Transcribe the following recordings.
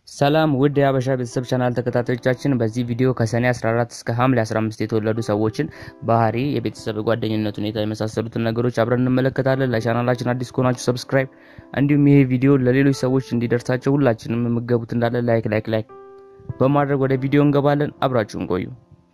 ሰላም ውድ የሀበሻ ቤተሰብ ቻናል ተከታታዮቻችን፣ በዚህ ቪዲዮ ከሰኔ 14 እስከ ሐምሌ 15 የተወለዱ ሰዎችን ባህሪ፣ የቤተሰብ ጓደኝነት ሁኔታ የመሳሰሉትን ነገሮች አብረን እንመለከታለን። ለቻናላችን አዲስ ከሆናችሁ ሰብስክራይብ፣ እንዲሁም ይሄ ቪዲዮ ለሌሎች ሰዎች እንዲደርሳቸው ሁላችንም የምገቡት እንዳለ ላይክ ላይክ ላይክ በማድረግ ወደ ቪዲዮ እንገባለን። አብራችሁን ቆዩ።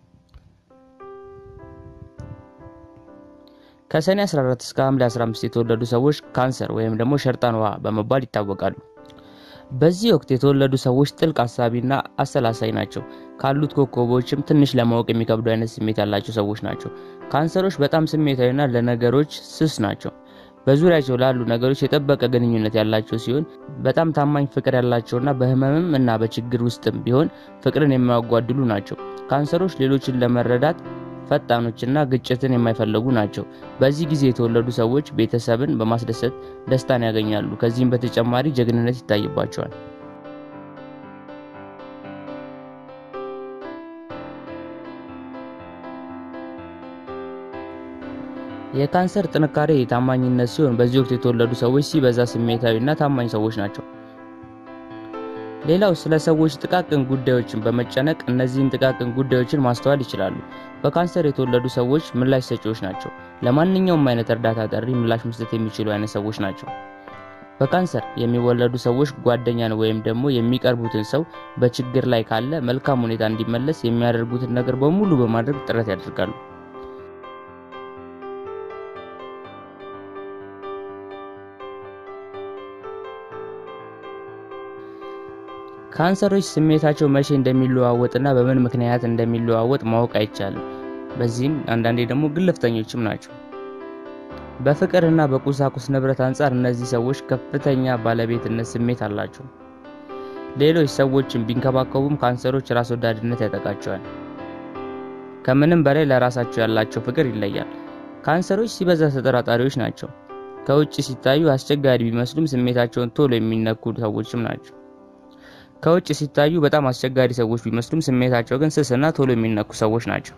ከሰኔ 14 እስከ ሐምሌ 15 የተወለዱ ሰዎች ካንሰር ወይም ደግሞ ሸርጣን ውሃ በመባል ይታወቃሉ። በዚህ ወቅት የተወለዱ ሰዎች ጥልቅ አሳቢና አሰላሳይ ናቸው። ካሉት ኮከቦችም ትንሽ ለማወቅ የሚከብዱ አይነት ስሜት ያላቸው ሰዎች ናቸው። ካንሰሮች በጣም ስሜታዊና ለነገሮች ስስ ናቸው። በዙሪያቸው ላሉ ነገሮች የጠበቀ ግንኙነት ያላቸው ሲሆን በጣም ታማኝ ፍቅር ያላቸውና በህመምም እና በችግር ውስጥም ቢሆን ፍቅርን የማያጓድሉ ናቸው። ካንሰሮች ሌሎችን ለመረዳት ፈጣኖችና ግጭትን የማይፈልጉ ናቸው። በዚህ ጊዜ የተወለዱ ሰዎች ቤተሰብን በማስደሰት ደስታን ያገኛሉ። ከዚህም በተጨማሪ ጀግንነት ይታይባቸዋል። የካንሰር ጥንካሬ ታማኝነት ሲሆን በዚህ ወቅት የተወለዱ ሰዎች ሲበዛ ስሜታዊና ታማኝ ሰዎች ናቸው። ሌላው ስለ ሰዎች ጥቃቅን ጉዳዮችን በመጨነቅ እነዚህን ጥቃቅን ጉዳዮችን ማስተዋል ይችላሉ። በካንሰር የተወለዱ ሰዎች ምላሽ ሰጪዎች ናቸው። ለማንኛውም አይነት እርዳታ ጥሪ ምላሽ መስጠት የሚችሉ አይነት ሰዎች ናቸው። በካንሰር የሚወለዱ ሰዎች ጓደኛን ወይም ደግሞ የሚቀርቡትን ሰው በችግር ላይ ካለ መልካም ሁኔታ እንዲመለስ የሚያደርጉትን ነገር በሙሉ በማድረግ ጥረት ያደርጋሉ። ካንሰሮች ስሜታቸው መቼ እንደሚለዋወጥና በምን ምክንያት እንደሚለዋወጥ ማወቅ አይቻልም። በዚህም አንዳንዴ ደግሞ ግልፍተኞችም ናቸው። በፍቅርና በቁሳቁስ ንብረት አንጻር እነዚህ ሰዎች ከፍተኛ ባለቤትነት ስሜት አላቸው። ሌሎች ሰዎችን ቢንከባከቡም ካንሰሮች ራስ ወዳድነት ያጠቃቸዋል። ከምንም በላይ ለራሳቸው ያላቸው ፍቅር ይለያል። ካንሰሮች ሲበዛ ተጠራጣሪዎች ናቸው። ከውጭ ሲታዩ አስቸጋሪ ቢመስሉም ስሜታቸውን ቶሎ የሚነኩ ሰዎችም ናቸው። ከውጭ ሲታዩ በጣም አስቸጋሪ ሰዎች ቢመስሉም ስሜታቸው ግን ስስና ቶሎ የሚነኩ ሰዎች ናቸው።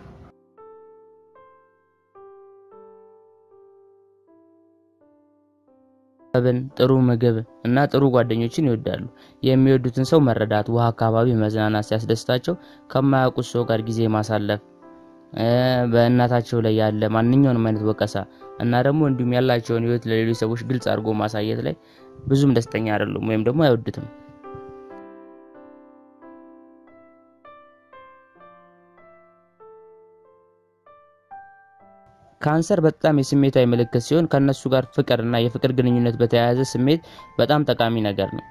ብን ጥሩ ምግብ እና ጥሩ ጓደኞችን ይወዳሉ። የሚወዱትን ሰው መረዳት፣ ውሃ አካባቢ መዝናናት ሲያስደስታቸው፣ ከማያውቁት ሰው ጋር ጊዜ ማሳለፍ፣ በእናታቸው ላይ ያለ ማንኛውንም አይነት ወቀሳ እና ደግሞ እንዲሁም ያላቸውን ሕይወት ለሌሎች ሰዎች ግልጽ አድርጎ ማሳየት ላይ ብዙም ደስተኛ አይደሉም ወይም ደግሞ አይወዱትም። ካንሰር በጣም የስሜታዊ ምልክት ሲሆን ከነሱ ጋር ፍቅር እና የፍቅር ግንኙነት በተያያዘ ስሜት በጣም ጠቃሚ ነገር ነው።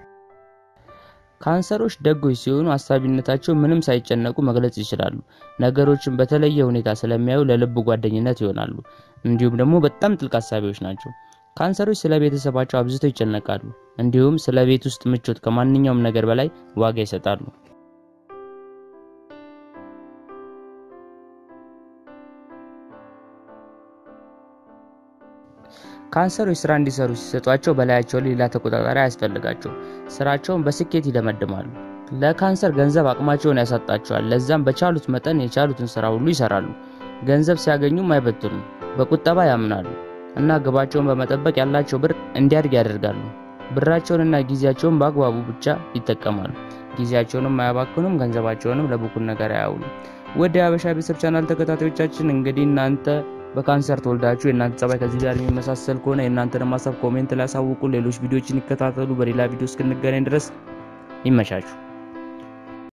ካንሰሮች ደጎች ሲሆኑ አሳቢነታቸው ምንም ሳይጨነቁ መግለጽ ይችላሉ። ነገሮችን በተለየ ሁኔታ ስለሚያዩ ለልብ ጓደኝነት ይሆናሉ። እንዲሁም ደግሞ በጣም ጥልቅ አሳቢዎች ናቸው። ካንሰሮች ስለ ቤተሰባቸው አብዝተው ይጨነቃሉ። እንዲሁም ስለ ቤት ውስጥ ምቾት ከማንኛውም ነገር በላይ ዋጋ ይሰጣሉ። ካንሰሮች ስራ እንዲሰሩ ሲሰጧቸው በላያቸው ላይ ሌላ ተቆጣጣሪ አያስፈልጋቸው። ስራቸውን በስኬት ይደመድማሉ። ለካንሰር ገንዘብ አቅማቸውን ያሳጣቸዋል። ለዛም በቻሉት መጠን የቻሉትን ስራ ሁሉ ይሰራሉ። ገንዘብ ሲያገኙም አይበትኑም። በቁጠባ ያምናሉ እና ግባቸውን በመጠበቅ ያላቸው ብር እንዲያድግ ያደርጋሉ። ብራቸውንና ጊዜያቸውን በአግባቡ ብቻ ይጠቀማሉ። ጊዜያቸውንም አያባክኑም። ገንዘባቸውንም ለብኩን ነገር አያውሉም። ወደ የሀበሻ ቤተሰብ ቻናል ተከታታዮቻችን እንግዲህ እናንተ በካንሰር ተወልዳችሁ የእናንተ ጸባይ ከዚህ ጋር የሚመሳሰል ከሆነ የእናንተንም ሀሳብ ኮሜንት ላይ ያሳውቁ። ሌሎች ቪዲዮዎችን ይከታተሉ። በሌላ ቪዲዮ እስክንገናኝ ድረስ ይመቻችሁ።